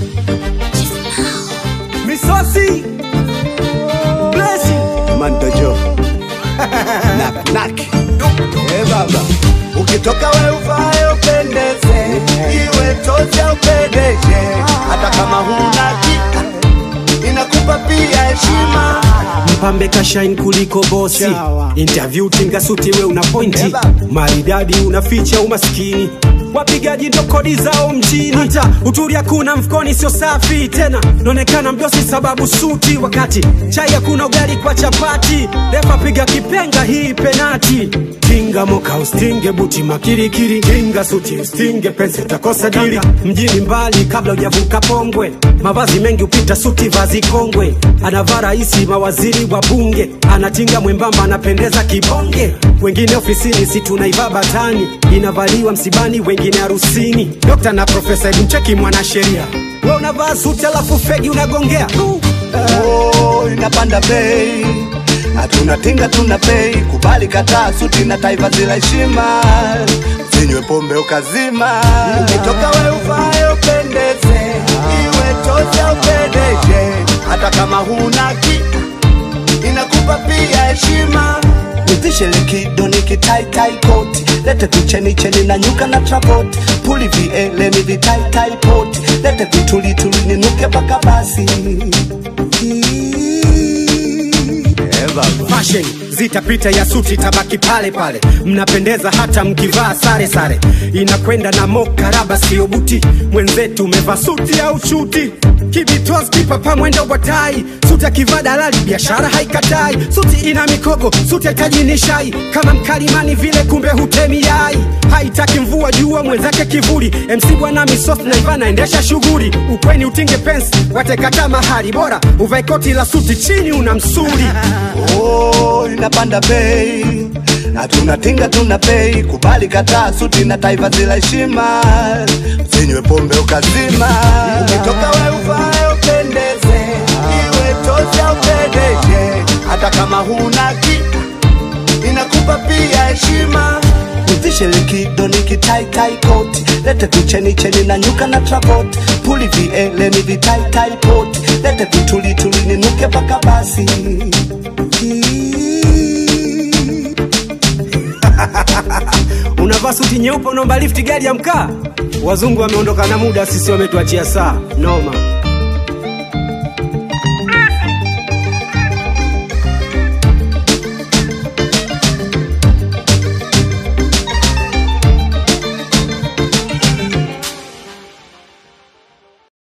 Misosi Blessing Mandojo Nak nak Eh baba Ukitoka we uvae upendeze, iwe tozi au pedeshe, hata kama huna kika inakupa pia heshima. Mpambe kashain kuliko bosi Chawa. Interview tinga suti we una pointi Eba. Maridadi unaficha umaskini Wapigaji ndo kodi zao mjini Hata uturi hakuna mfukoni sio safi tena Naonekana mdosi sababu suti Wakati chai hakuna ugali kwa chapati Refa piga kipenga hii penati Kinga moka ustinge buti makirikiri Kinga suti ustinge pensi utakosa dili Mjini mbali kabla hujavuka pongwe Mavazi mengi upita suti vazi kongwe Anavaa raisi mawaziri wa bunge Anatinga mwembamba anapendeza kibonge Wengine ofisini si tunaivaa batani Inavaliwa msibani wengine harusini Dokta na profesa hebu mcheki mwanasheria We unavaa suti alafu fegi unagongea Oh, inapanda bei, hatuna tinga, tuna bei. Kubali kataa suti na taifa zila heshima, zinywe pombe ukazima. Ukitoka we uvae upendeze, iwe tozi au pedeshe, hata kama huna kika inakupa pia heshima. Nivishe likido nikitaitai koti, lete vicheni cheni na nyuka na trapoti, puli viele ni vitaitai poti, lete vitulituli ninuke mpaka basi. fashion zitapita ya suti tabaki pale pale mnapendeza hata mkivaa sare sare inakwenda na mokaraba sio buti mwenzetu umevaa suti au chuti kibitwas kipapa mwendo wa tai suti akivaa dalali biashara haikatai suti ina mikogo suti haitaji nishai kama mkalimani vile kumbe hutemi yai haitaki mvua jua mwenzake kivuli mc bwana misos na iva naendesha shughuli ukweni utinge pensi watekata mahali bora uvae koti la suti chini una msuli Oh, inapanda bei, hatuna tinga, tuna bei. Kubali kataa suti na taifa zila heshima, zinywe pombe ukazima. Ukitoka we uvae upendeze, iwe tozi au pedeshe, hata kama huna kika inakupa pia heshima. Nivishe likido nikitaitai koti, lete vicheni cheni na nyuka na trapoti, puli viele ni vitaitai poti, lete vitulituli ninuke mpaka basi. unavaa suti nyeupe unaomba lifti gari ya mkaa wazungu wameondoka na muda sisi wametuachia saa noma